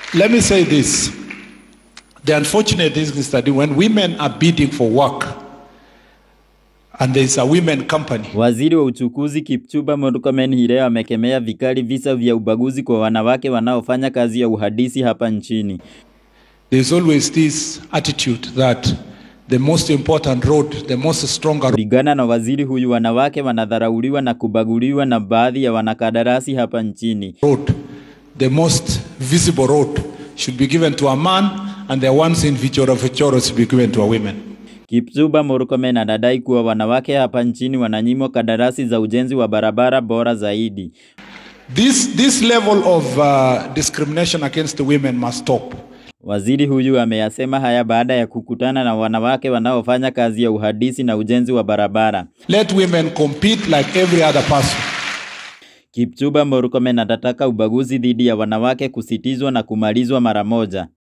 Let me say this. The unfortunate thing is that when women are bidding for work and there's a women company, Waziri wa uchukuzi Kipchumba Murkomen hii leo amekemea vikali visa vya ubaguzi kwa wanawake wanaofanya kazi ya uhandisi hapa nchini. there's always this attitude that the most important road, the most stronger Kulingana na waziri huyu, wanawake wanadharauliwa na kubaguliwa na baadhi ya wanakandarasi hapa nchini. road, the most visible road should be given to a man and the ones in Vichoro Vichoro should be given to a woman. Kipchumba Murkomen anadai kuwa wanawake hapa nchini wananyimwa kandarasi za ujenzi wa barabara bora zaidi. This, this level of uh, discrimination against the women must stop. Waziri huyu ameyasema haya baada ya kukutana na wanawake wanaofanya kazi ya uhandisi na ujenzi wa barabara. Let women compete like every other person. Kipchumba Murkomen atataka ubaguzi dhidi ya wanawake kusitizwa na kumalizwa mara moja.